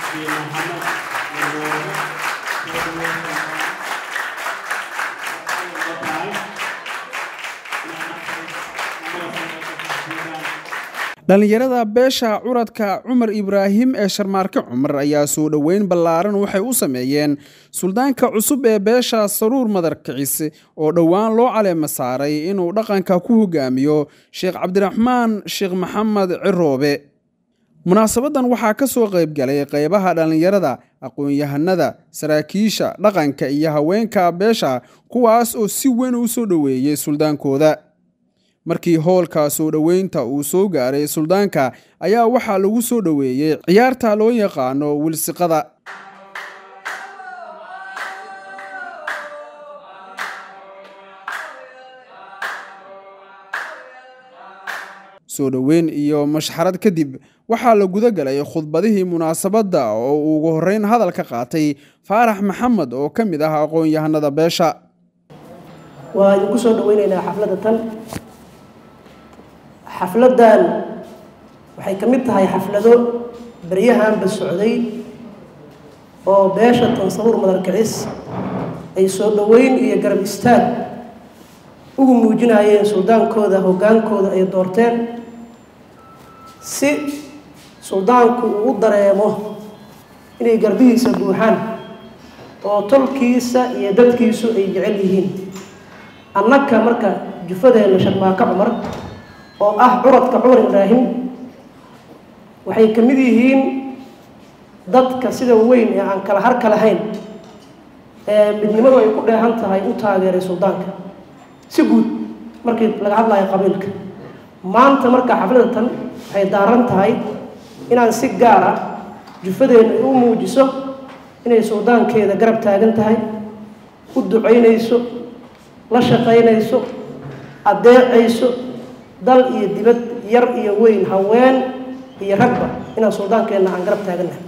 dhallinyarada beesha curadka cumar ibraahim ee sharmaarke cumar ayaa soo dhoweyn ballaaran waxay u sameeyeen suldaanka cusub ee beesha saruur madarkicis oo dhowaan loo caleema saaray inuu dhaqanka ku hogaamiyo sheekh cabdiraxmaan sheekh maxamed ciroobe munaasabadan waxaa ka soo qayb galay qaybaha dhallinyarada aqoon-yahanada saraakiisha dhaqanka iyo haweenka beesha kuwaas oo si weyn u soo dhoweeyey suldaankooda markii hoolka soo dhoweynta uu soo gaaray suldaanka ayaa waxaa lagu soo dhoweeyey ciyaarta loo yaqaano wilsiqada soo dhoweyn iyo mashxarad kadib waxaa la guda galay khudbadihii munaasabadda oo uu ugu horreyn hadal ka qaatay faarax maxamed oo ka mid ah aqoon-yahanada beesha waa idinku soo dhaweyneynaa xafladda tan xafladdan waxay ka mid tahay xaflado beryahanba socday oo beesha tansabuur madarkicis ay soo dhoweyn iyo garab istaag ugu muujinayeen suldaankooda hoggaankooda ay doorteen si suldaanku uu u dareemo inay garbihiisa buuxaan oo tolkiisa iyo dadkiisu ay jecel yihiin annaka marka jufadeenna sharmaako cumar oo ah curadka cumar ibraahim waxay ka mid yihiin dadka sida weyn ee aan kala harka lahayn ee midnimadu ay ku dheehan tahay u taageeray suldaanka si guud markii laga hadlayo qabiilka maanta marka xafladda tan waxay daaran tahay inaan si gaar ah jufadeenna ay u muujiso inay suldaankeeda garab taagan tahay u ducaynayso la shaqaynayso addeecayso dal iyo dibad yar iyo weyn haween iyo ragba inaan suldaankeenna aan garab taagannahay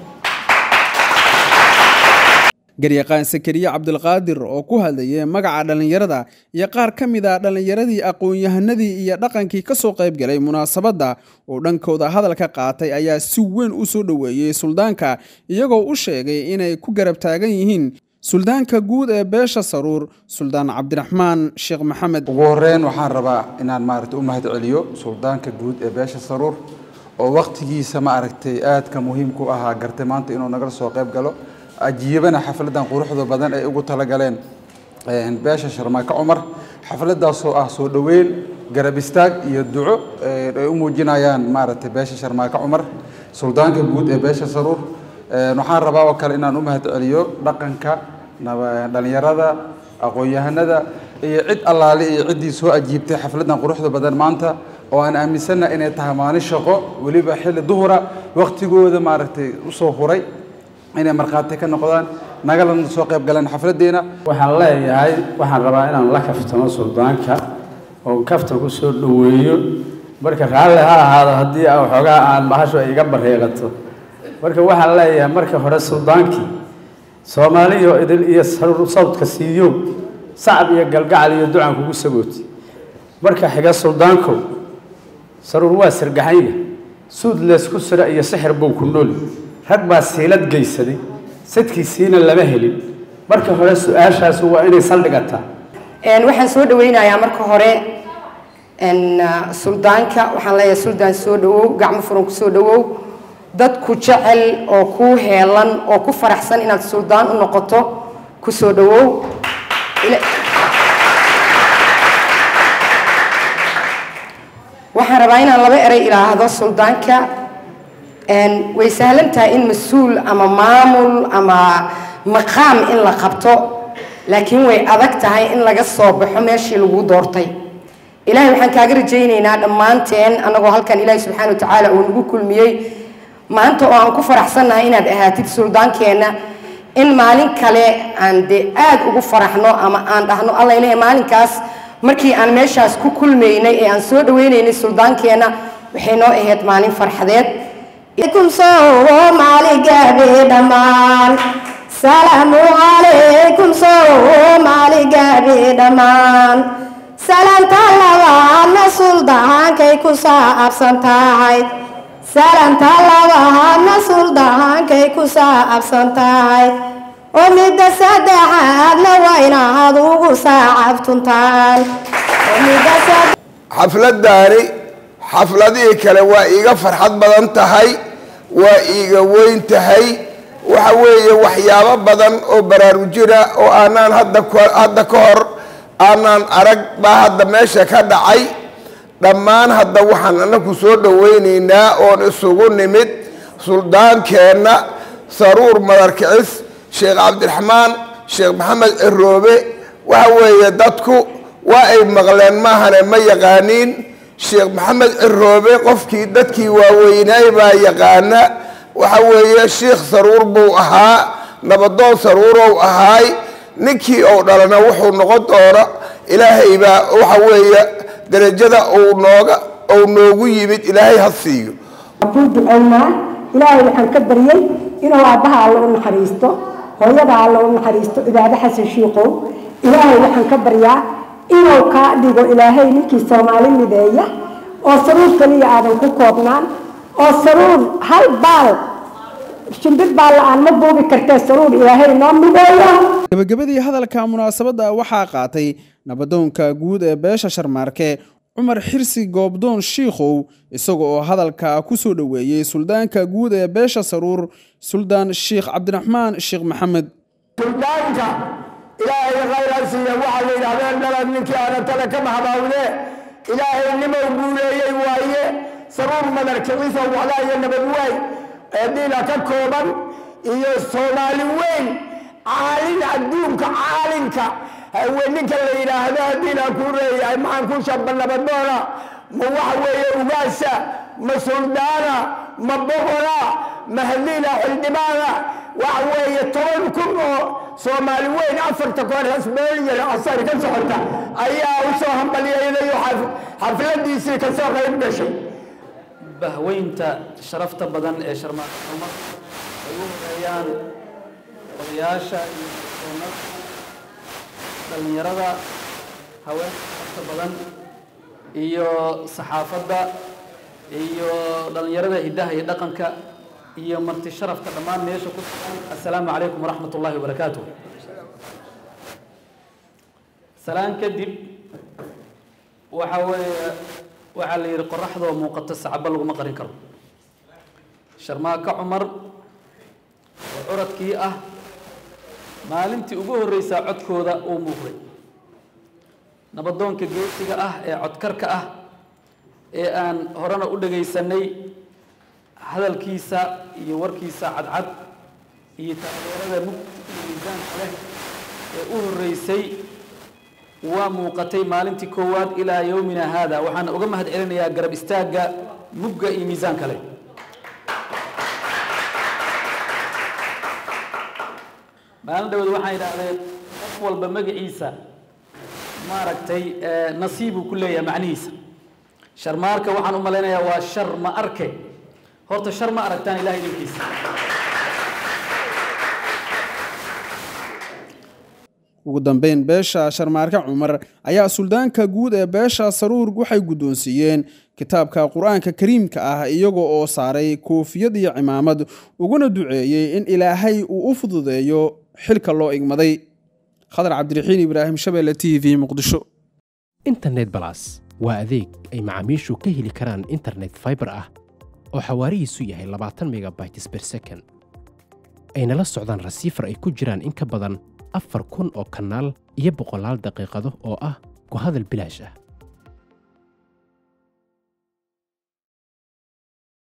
garyaqaan sakariye cabdulqaadir oo ku hadlayay magaca dhallinyarada iyo qaar ka mid a dhallinyaradii aqoon-yahanadii iyo dhaqankii ka soo qayb galay munaasabadda oo dhankooda hadalka qaatay ayaa si weyn u soo dhoweeyey suldaanka iyagoo u sheegay inay ku garab taagan yihiin suldaanka guud ee beesha saruur suldaan cabdiraxmaan sheekh maxamed ugu horeyn waxaan rabaa inaan maaragtay u mahad celiyo suldaanka guud ee beesha saruur oo wakhtigiisa ma aragtay aadka muhiimku ahaa gartay maanta inuu nagala soo qayb galo ajiibana xafladan quruxda badan ay ugu talagaleen beesha sharmaako cumar xafladaasoo ah soo dhoweyn garab istaag iyo duco ay u muujinayaan maaragtay beesha sharmaako cumar suldaanka guud ee beesha saruur waxaan rabaa oo kale inaan u mahad celiyo dhaqanka dhalinyarada aqoon-yahanada iyo cid allaale iyo ciddii soo ajiibtay xafladan quruxda badan maanta oo aan aaminsanna inay tahay maalin shaqo weliba xilli duhura waktigooda maaragtay usoo huray inay markhaati ka noqdaan nagalana soo qayb galeen xafladeena waxaan leeyahay waxaan rabaa inaan la kaftamo suldaanka oo kaftan ku soo dhoweeyo marka raalli ha ahaado haddii waxoogaa aan bahasho iga bareeqato marka waxaan leeyahay marka hore suldaankii soomaaliyo idil iyo sawdka siiyo sacab iyo galgacal iyo ducan kugu sagooti marka xiga suldaankow saruur waa sirgaxanya suud leysku sira iyo sixir buu ku nooli rag baa siilad geysaday sadkiisiina lama helin marka hore su-aashaas waa inay saldhigataa waxaan soo dhaweynayaa marka hore suldaanka waxaan leeyahay suldaan soo dhawow gacmo furan ku soo dhawow dad ku jecel oo kuu heelan oo ku faraxsan inaad suldaan u noqoto ku soo dhawow waxaan rabaa inaan laba erey ilaahdo suldaanka way sahlan tahay in mas-uul ama maamul ama maqaam in la qabto laakiin way adag tahay in laga soo baxo meeshii lagu doortay ilaahay waxaan kaaga rajaynaynaa dhammaanteen annagoo halkan ilaahay subxaana wa tacaala uu nagu kulmiyey maanta oo aan ku faraxsannahay inaad ahaatid suldaankeenna in maalin kale aan dee aad ugu faraxno ama aan dhahno alla ilahay maalinkaas markii aan meeshaas ku kulmaynay ee aan soo dhaweynaynay suldaankeenna waxay noo ahayd maalin farxadeed عليكم صومالي قابي دمان سلام عليكم صومالي قابي دمان سلام تلاوانا سلطان كي كسا أبسان تاعي سلام تلاوانا سلطان كي bay ku saabsan tahay oo midda saddexaadna waa inaad ugu saacabtuntaan oo midda saddex xafladdaani xafladihii kale waa iiga farxad badan tahay waa iiga weyn tahay waxa weeye waxyaabo badan oo baraarujina oo aanaan hadda ko- hadda ka hor aanaan arag baa hadda meesha ka dhacay dhammaan hadda waxaan anaku soo dhowaynaynaa oon isugu nimid suldaankeenna saruur madarkicis sheekh cabdiraxmaan sheekh maxamed ciroobe waxa weeye dadku waa ay maqleen maahane ma yaqaaniin sheekh maxamed ciroobe qofkii dadkii waaweynaay baa yaqaana waxa weeye sheikh saruur buu ahaa nabadoon saruurow ahaay ninkii ou dhalana wuxuu noqon doona ilaahay baa waxa weeye derajada uu nooga uu noogu yimid ilaahay ha siiyo ku ducaynaa ilaahay waxaan ka baryey inuu aabbaha alla u naxariisto hooyada alla u naxariisto cibaado xasan shiikow ilaahay waxaan ka baryaa inuu kaa dhigo ilaahay ninkii soomaali mideeya oo saruur keliya aadan ku koobnaan oo saruur hal baal shimbir baal la-aan ma buubi kartee saruur ilaahay noo mideeya gebagabadii hadalka munaasabadda waxaa qaatay nabadoonka guud ee beesha sharmaarke cumar xirsi goobdoon shiikhow isaga oo hadalka ku soo dhoweeyey suldaanka guud ee beesha saruur suldaan sheikh cabdiraxmaan sheekh maxamed suldaanka ilaahay khayran siiya waxaa la yidhahdeen dhalad ninkii aana tale ka maxbaawde ilaahay nimow guuleeyey waaye saruur madarkiciisa waxlaa iyo nabad waay ee diina ka kooban iyo soomaali weyn caalin adduunka caalinka hawe ninka la yidhaahdo haddiina ku reeyahay maxaan ku shaba nabadoona ma waxa weeye ugaasa ma suldaana ma boqora ma hadiina xildhibaana waxa weeye toban kun oo soomaali weyn afarta koor hasbooliyan asar ka socota ayaa u soo hambalyeeday oo xaf- xafladiisii ka soo qayb gashay bahweynta sharafta badan ee sharmaarka umar ay u horeeyaan odayaasha iyo doonada dhallinyarada haweenka sharafta badan iyo saxaafadda iyo dhallinyarada hiddaha iyo dhaqanka iyo marti sharafka dhammaan meesha ku sugan assalaamu calaykum waraxmat ullaahi wabarakaatuh salaan kadib waxa weeye waxaa la yidhi qoraxdoo muuqato sacabo laguma qarin karo sharmaaka cumar oo curadkii ah maalintii ugu horreysaa codkooda uu muuqday nabadoonka geesiga ah ee codkarka ah ee aan horena u dhagaysanay hadalkiisa iyo warkiisa cadcad iyo taageerada mugdi iyo miisaanka leh ee u horreysay waa muuqatay maalintii koowaad ilaa yowmina haada waxaan uga mahad celinayaa garab istaagga mugga iyo miisaanka leh maalin dhawood waxaan idhaahdeen qof walba magaciisa maaragtay eh, nasiibuu ku leeyahay macnihiisa sharmaarka waxaan u malaynayaa waa shar ma arke horta shar ma aragtaan ilahay idinkiisa ugu dambeyn beesha sharmaarke cumar ayaa suldaanka guud ee beesha saruur waxay guddoonsiiyeen kitaabka qur-aanka kariimka ah iyaga oo saaray koofiyad iyo cimaamad uguna duceeyey in ilaahay uu u fududeeyo xilka loo igmaday khadar cabdiraxiin ibraahim shabeelle t v muqdisho internet balas waa adeeg ay macaamiishu ka heli karaan internet fiber ah oo xawaarihiisu yahay labaatan megabytes per second ayna la socdaan rasiifar ay ku jiraan in ka badan afar kun oo kanaal iyo boqolaal daqiiqado oo ah ku hadal bilaash ah